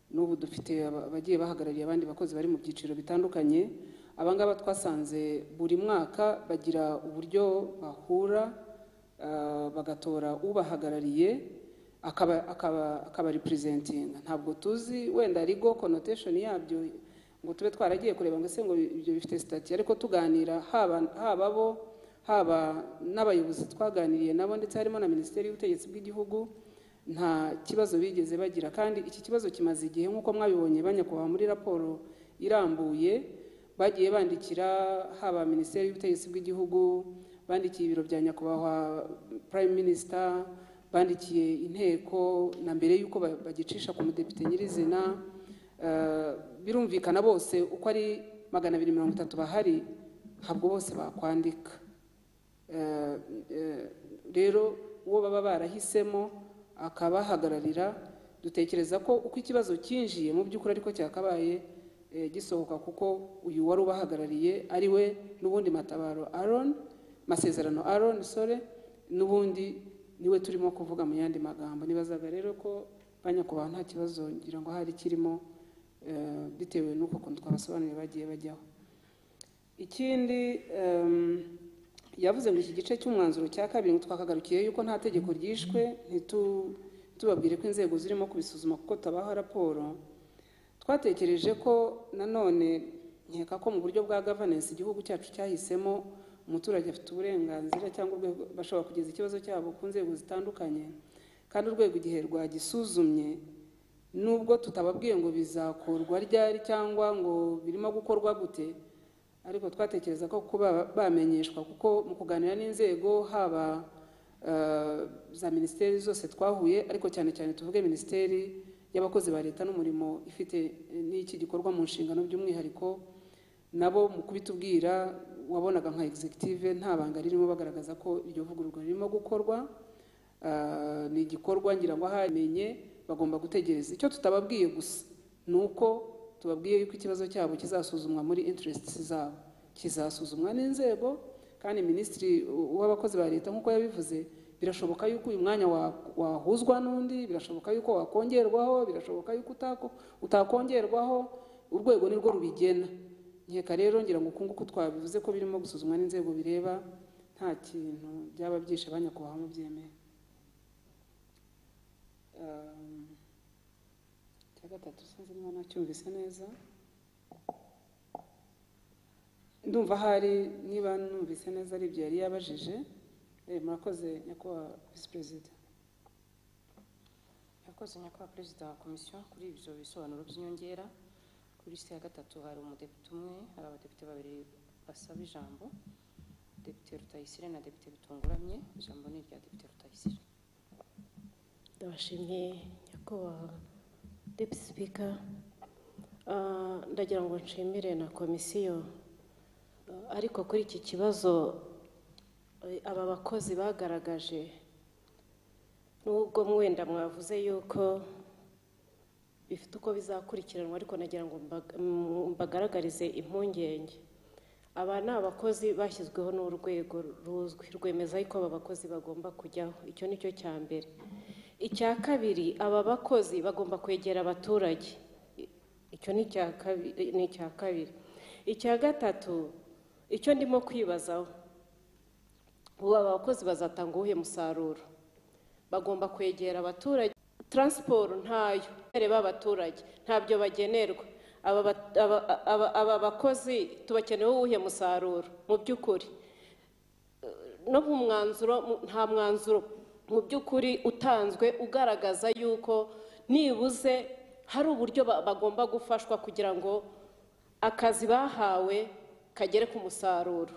n'ubu dufite aba- abagiye bahagarariye abandi bakozi bari mu byiciro bitandukanye abangaba twasanze buri mwaka bagira uburyo bahura uh, bagatora ubahagarariye akaba akaba akaba representing ntabwo tuzi wenda ari go connotation yabyo ngo tube twaragiye kureba ngo ese ngo ibyo bifite stati ariko tuganira haba haba bo haba n'abayobozi twaganiriye nabo ndetse harimo na minisiteri y'ubutegetsi bw'igihugu nta kibazo bigeze bagira kandi iki kibazo kimaze igihe nk'uko mwabibonye banyakubahwa muri raporo irambuye bagiye bandikira haba minisiteri y'ubutegetsi bw'igihugu bandikiye ibiro bya nyakubahwa prime minister bandikiye inteko na mbere y'uko ba- bagicisha ku mudepite nyirizina Eh, birumvikana bose uko ari magana abiri mirongo itatu bahari ntabwo bose bakwandika Eh, eh, rero uwo baba barahisemo akabahagararira dutekereza ko uko ikibazo cyinjiye mu by'ukuri ariko cyakabaye eh, gisohoka kuko uyu wari ubahagarariye ari we n'ubundi matabaro aron masezerano aron sore n'ubundi niwe turimo kuvuga mu yandi magambo nibazaga rero ko banyakubahwa nta kibazo ngira ngo hari kirimo eh, bitewe n'uko kuntu twabasobanuriye bagiye bajyaho ikindi em, yavuze ngo iki gice cy'umwanzuro cya kabiri ngo twakagarukiye yuko nta tegeko ryishwe ntitu- tubabwire ko inzego zirimo kubisuzuma kuko tabaha raporo twatekereje ko nanone nkeka ko mu buryo bwa gavanensi igihugu cyacu cyahisemo umuturage afite uburenganzira cyangwa urwego bashobora kugeza ikibazo cyabo ku nzego zitandukanye kandi urwego igihe rwagisuzumye nubwo tutababwiye ngo bizakorwa ryari cyangwa ngo birimo gukorwa gute ariko twatekereza ko kuba bamenyeshwa kuko mu kuganira n'inzego haba eh, za minisiteri zose twahuye ariko cyane cyane tuvuge minisiteri y'abakozi ba leta n'umurimo ifite eh, n'iki gikorwa mu nshingano by'umwihariko nabo mu kubitubwira wabonaga nka executive nta banga ririmo bagaragaza ko iryo vugururwa ririmo gukorwa Ah, ni igikorwa ngira ngo ahamenye bagomba gutegereza icyo tutababwiye gusa ni uko tubabwiye yuko ikibazo cyabo kizasuzumwa muri interests zabo kizasuzumwa n'inzego kandi minisitiri w'abakozi ba leta nk'uko yabivuze birashoboka yuko uyu mwanya wa- wahuzwa n'undi birashoboka yuko wakongerwaho birashoboka yuko utako- utakongerwaho urwego ni rwo rubigena nkeka rero ngira ngo uku nguku twabivuze ko birimo gusuzumwa n'inzego bireba nta kintu byaba byishe ba nyakubahwa mubyemeye Um, icya gatatu sinzi niba nacyumvise neza ndumva hari niba numvise neza ari ibyo yari yabajije Eh, murakoze nyakubahwa visi perezida yakoze nyakubahwa perezida wa komisiyo kuri ibyo bisobanuro by'inyongera kuri lisite ya gatatu hari umudepite umwe hari abadepite babiri basaba ijambo depite rutayisire na depite bitunguramye ijambo ni irya depite rutayisire ndabashimiye nyakubahwa deputy speaker Ah, ndagira ngo nshimire na komisiyo Ah, ariko kuri iki kibazo eh, aba bakozi bagaragaje nubwo mwenda mwavuze yuko bifite uko bizakurikiranwa ariko nagira ngo mbag- mm, mbagaragarize impungenge aba ni abakozi bashyizweho n'urwego ruzwi rwemeza yuko aba bakozi bagomba kujyaho icyo ni cyo cya mbere icya kabiri aba bakozi bagomba kwegera abaturage I- icyo ni icya kabi- ni icya kabiri icya gatatu icyo ndimo kwibazaho ubu aba bakozi bazatanga uwuhe musaruro bagomba kwegera abaturage taransiporo ntayo bereba abaturage ntabyo bagenerwa aba ba- aba- aba- aba bakozi tubakeneyeho uwuhe musaruro mu by'ukuri no mu mwanzuro mu- nta mwanzuro mu by'ukuri utanzwe ugaragaza yuko nibuze hari uburyo ba- bagomba gufashwa kugira ngo akazi bahawe kagere ku musaruro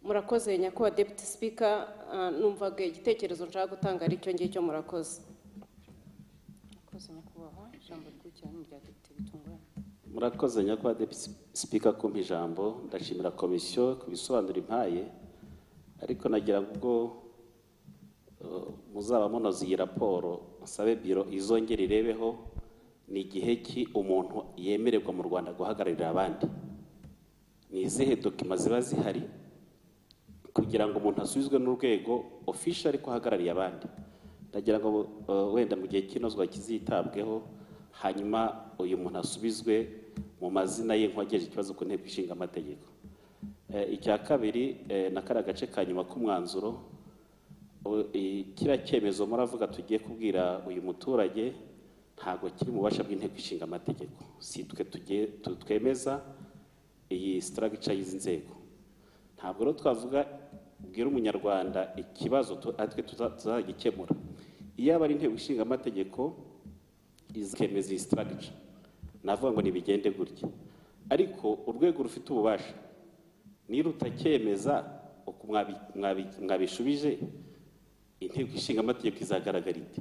murakoze nyakubahwa deputy speaker ah, numvaga igitekerezo nshaka gutanga ari icyo ngicyo murakoze yakoze nyakubahwa ijambo rikurikira ni irya depite bitunguramye murakoze nyakubahwa deputy speaker kumpa ijambo ndashimira komisiyo ku bisobanuro impaye ariko nagira ngo ubwo eh, muzaba munoza iyi raporo nsabe biro izongera irebeho ni igihe ki umuntu yemererwa mu rwanda guhagararira abandi ni izihe dokima ziba zihari kugira ngo umuntu asubizwe n'urwego ofisha ariko ahagarariye abandi ndagira ngo eh, wenda mu gihe cy'inozwa kizitabweho hanyuma uyu muntu asubizwe mu mazina ye nk'uwagejeje ikibazo ku nteko ishinga amategeko Eh, icya kabiri eh, na kariya gace ka nyuma k'umwanzuro u- i- kiriya cyemezo muravuga tugiye kubwira uyu muturage ntabwo kiri mu bubasha bw'inteko ishinga amategeko si twe tugiye tu- twemeza iyi sitaragica y'izi nzego ntabwo rero twavuga bwira umunyarwanda ikibazo tu- atwe tuza- tuzagikemura iyo aba ari inteko ishinga amategeko izakemeza iyi sitaragica navuga ngo ntibigende gutya ariko urwego rufite ububasha niba rutacyemeza uko mwabi- mwabi- mwabishubije inteko ishinga amategeko izagaragara ite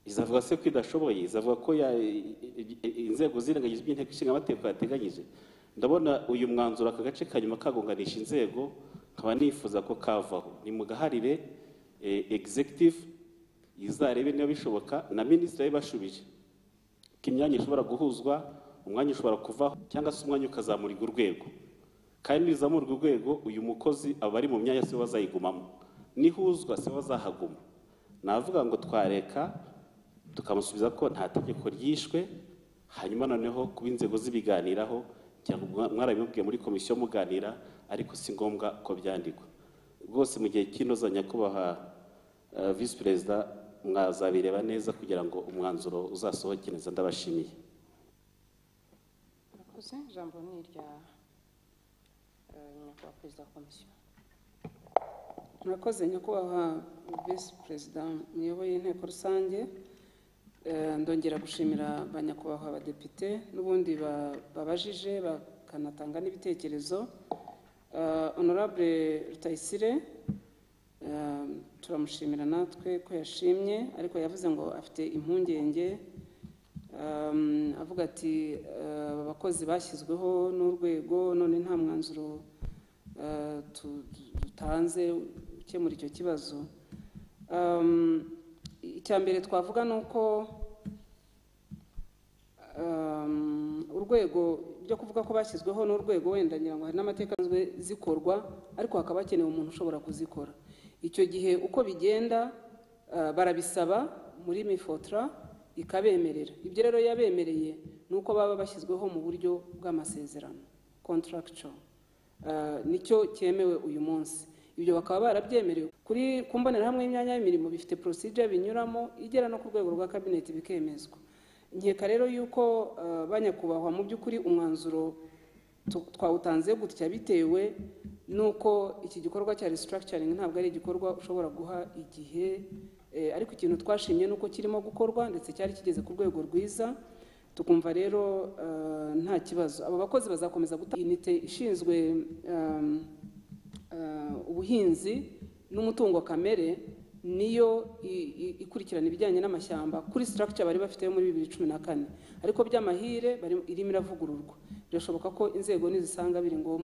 izavuga se ko idashoboye izavuga ko ya- i- i- i- inzego zirengagije ibyo inteko ishinga amategeko yateganyije ndabona uyu mwanzuro aka gace ka nyuma kagonganisha inzego nkaba nifuza ko kavaho nimugaharire eh, executive izarebe niba bishoboka na minisitiri abe bashubije ko imyanya ishobora guhuzwa umwanya ushobora kuvaho cyangwa se umwanya ukazamurika urwego kandi nizamurwa urwego uyu mukozi aba ari mu myanya se wazayigumamo nihuzwa se wazahaguma navuga ngo twareka tukamusubiza ko nta tegeko ryishwe hanyuma noneho kuba inzego zibiganiraho cyangwa mwa- mwarabimubwiye muri komisiyo muganira ariko si ngombwa ko byandikwa rwose mu gihe cy'inoza nyakubahwa eh, visi perezida mwazabireba neza kugira ngo umwanzuro uzasohoke neza ndabashimiye murakoze ijambo ni irya eh, nyakubahwa perezida wa komisiyo murakoze nyakubahwa visi perezida muyoboye inteko rusange Eh, ndongera gushimira ba nyakubahwa abadepite n'ubundi ba- babajije ba- bakanatanga n'ibitekerezo Ah, honorable rutayisire ah, turamushimira natwe ko yashimye ariko yavuze ngo afite impungenge Um, avuga ati ah, abakozi bashyizweho n'urwego none nta mwanzuro ah, tu- dutanze ukemura icyo kibazo Um, icya mbere twavuga ni uko um, urwego byo kuvuga ko bashyizweho n'urwego wenda ngira ngo hari n'amateka azwe zikorwa ariko hakaba hakenewe umuntu ushobora kuzikora icyo gihe uko bigenda ah, barabisaba muri mifotra ikabemerera ibyo rero yabemereye ni uko baba bashyizweho mu buryo bw'amasezerano contractual Ah, nicyo cyemewe uyu munsi ibyo bakaba barabyemerewe kuri ku mbonerahamwe y'imyanya y'imirimo bifite procedure binyuramo igera no ku rwego rwa kabineti bikemezwa nkeka rero yuko ah, ba nyakubahwa mu by'ukuri umwanzuro tu- twawutanze gutya bitewe n'uko iki gikorwa cya restructuring ntabwo ari igikorwa ushobora guha igihe Eh, ariko ikintu twashimye ni uko kirimo gukorwa ndetse cyari kigeze ku rwego rwiza tukumva rero eh, nta kibazo aba bakozi bazakomeza gutanga inite ishinzwe um, eh, ubuhinzi n'umutungo kamere niyo i- i- ikurikirana ibijyanye n'amashyamba kuri structure bari bafite muri bibiri cumi na kane ariko by'amahire bari- irimo iravugururwa birashoboka ko inzego nizisanga biri ngombwa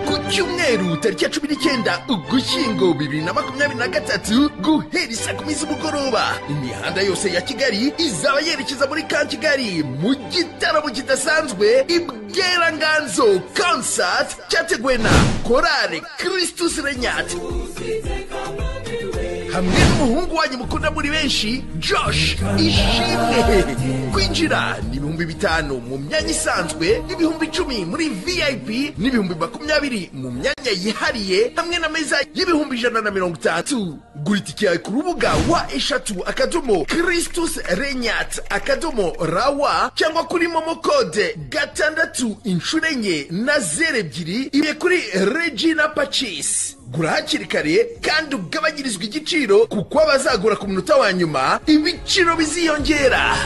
ku cyumweru tariki ya cumi n'icyenda ugushyingo bibiri na makumyabiri na gatatu guhera isaa kumi z'umugoroba imihanda yose ya kigali izaba yerekeza muri ka kigali mu gitaramo kidasanzwe ibweranganzo concert cyateguwe na korale christus renyati hamwe n'umuhungu wanyu mukunda muri benshi josh ishimwe kwinjira ni ibihumbi bitanu mu myanya isanzwe n'ibihumbi icumi muri vip n'ibihumbi makumyabiri mu myanya yihariye hamwe na meza y'ibihumbi ijana na mirongo itandatu gura itike yawe ku rubuga wa eshatu akadomo christus renyat akadomo rawa cyangwa kuri momo kode gatandatu inshuro enye na zeru ebyiri ibe kuri regina pacis gura hakiri kare kandi ugabanyirizwa igiciro kuko abazagura ku munota wa nyuma ibiciro biziyongera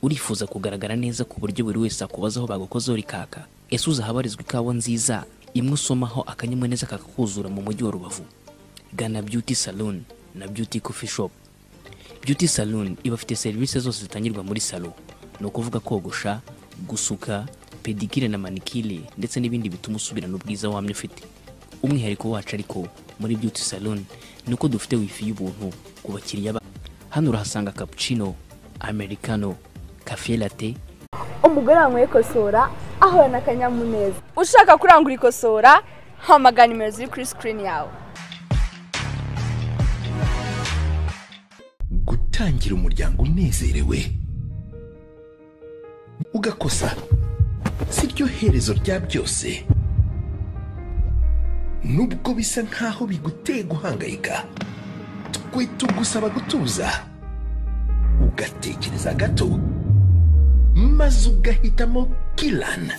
urifuza kugaragara neza ku buryo buri wese akubaza aho bagukozeho rikaka ese uzi ahabarizwa ikawa nziza imwe usomaho akanyamuneza kakakuzura mu mujyi wa rubavu gana beauty salon na beauty coffee shop beauty salon ibafite serivisi zose zitangirwa muri salo ni ukuvuga kogosha gusuka pedikire na manikire ndetse n'ibindi bituma usubirana ubwiza wamye ufite umwihariko wacu ariko muri beauty salon ni uko dufite wifi y'ubuntu ku bakiriya ba hano urahasanga cappuccino americano cafe latte umugore wawe mu ikosora ahorana akanyamuneza ushaka kurangura ikosora hamagara nimero ziri kuri sikirini yawe gutangira umuryango unezerewe ugakosa si ryo herezo rya byose nubwo bisa nkaho biguteye guhangayika twe tugusaba gutuza ugatekereza gato maze ugahitamo kilan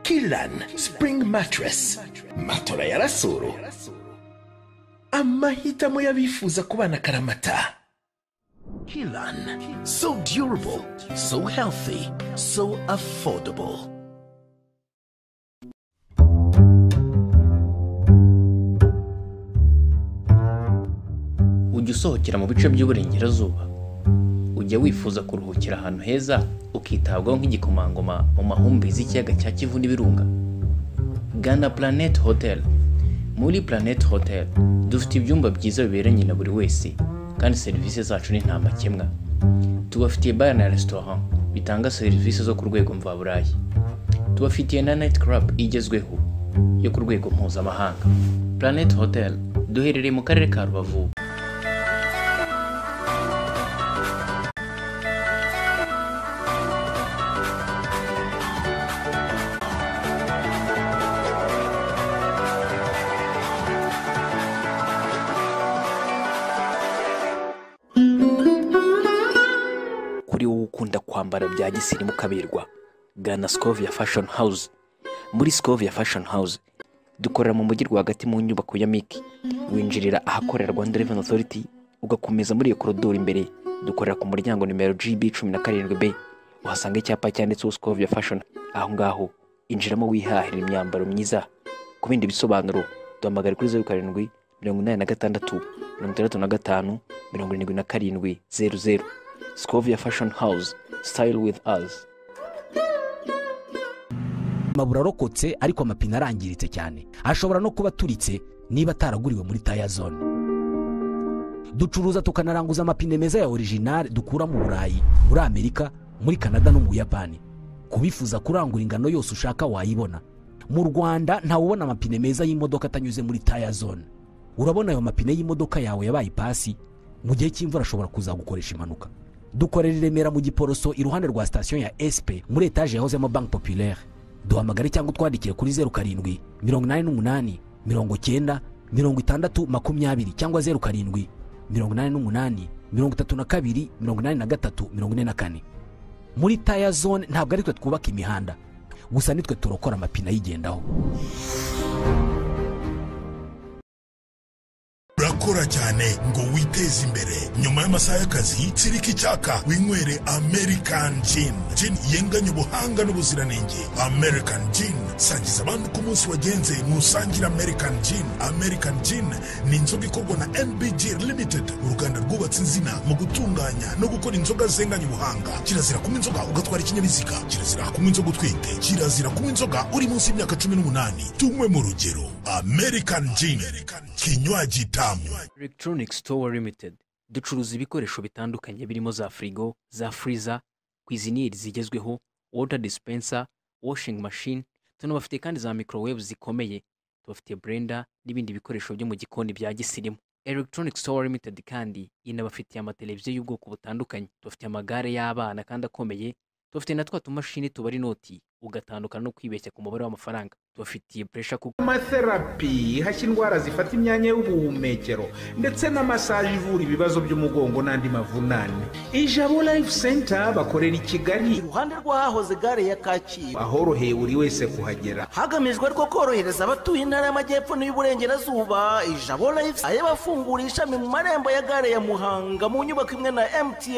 kilan spring mattress matora ya rasoro amahitamo y'abifuza kubana karamata kilan so durable so healthy so affordable ujya usohokera mu bice by'uburengerazuba ujya wifuza kuruhukira ahantu heza ukitabwaho nk'igikomangoma mu mahumbezi y'ikiyaga cya kivu n'ibirunga gana planet hotel muri planet hotel dufite ibyumba byiza biberanye na buri wese kandi serivisi zacu ni ntamakemwa tubafitiye bar na restaurant bitanga serivisi zo ku rwego mvaburayi tubafitiye na night club igezweho yo ku rwego mpuzamahanga planet hotel duherereye mu karere ka rubavu kuri wowe ukunda ukunda kwambara bya gisirimu ukabirwa gana scovia fashion house muri scovia fashion house dukorera mu mujyi rwagati mu nyubako ya miki winjirira ahakorera rwanda revenue authority ugakomeza muri iyo korodoro imbere dukorera ku muryango nimero gb cumi na karindwi b uhasanga icyapa cyanditseho scovia fashion aho ngaho injiramo wihahira imyambaro myiza ku bindi bisobanuro duhamagare kuri zeru karindwi mirongo inani na gatandatu mirongo itandatu na gatanu mirongo irindwi na karindwi zeru zeru scovia fashion house style with us amaburo arokotse ariko amapine arangiritse cyane ashobora no kuba aturitse niba ataraguriwe muri taya zone ducuruza tukanaranguza amapine meza ya orijinari dukura mu burayi muri amerika muri kanada no mu buyapani kubifuza kurangura ingano yose ushaka wayibona mu rwanda ntawubona amapine meza y'imodoka atanyuze muri taya zone urabona ayo mapine y'imodoka yawe yabaye ipasi mu gihe cy'imvura ashobora kuzagukoresha impanuka dukorera i remera mu giporoso iruhande rwa sitasiyo ya esipe muri etaje yahozemo banki populaire duhamagare cyangwa utwandikire kuri zeru karindwi mirongo inani n'umunani mirongo icyenda mirongo itandatu makumyabiri cyangwa zeru karindwi mirongo inani n'umunani mirongo itatu na kabiri mirongo inani na gatatu mirongo ine na kane muri taya zone ntabwo ari twe twubaka imihanda gusa nitwe turokora amapine ayigendaho urakora cyane ngo witeze imbere nyuma y'amasaha y'akazi tsirika icyaka winywere american gin gin yenganya ubuhanga n'ubuziranenge american gin sangiza abandi ko umunsi wagenze ntusangire american gin american gin ni inzoga ikorwa na nbg limited uruganda rwubatse inzina mu gutunganya no gukora inzoga zenganya ubuhanga kirazira kunywa inzoga ugatwara ikinyabiziga kirazira kunywa inzoga utwite kirazira kunywa inzoga uri munsi y'imyaka cumi n'umunani tunywe mu rugero american gin kinywaji tamu electronic store limited ducuruza ibikoresho bitandukanye birimo za firigo za freezer kwiziniyeri zigezweho water dispenser washing machine tunabafite kandi za microwave zikomeye tubafite blender n'ibindi bikoresho byo mu gikoni bya gisirimu electronic store limited kandi inabafitiye amateleviziyo y'ubwoko butandukanye tubafitiye amagare y'abana kandi akomeye tubafite na twa tumashini tubara inoti ugatandukana no kwibeshya ku mubare w'amafaranga tubafitiye puresha kuko amatherapy hashya indwara zifata imyanya y'ubuhumekero ndetse na masaje ivura ibibazo by'umugongo n'andi mavunane ijabo life center bakorera i kigali iruhande rw'ahahoze gare ya kacyiru ahoroheye buri wese kuhagera hagamijwe ariko korohereza abatuye intara y'amajyepfo n'iy'uburengerazuba ijabo life ayo bafungura ishami mu marembo ya gare ya muhanga mu nyubako imwe na mtn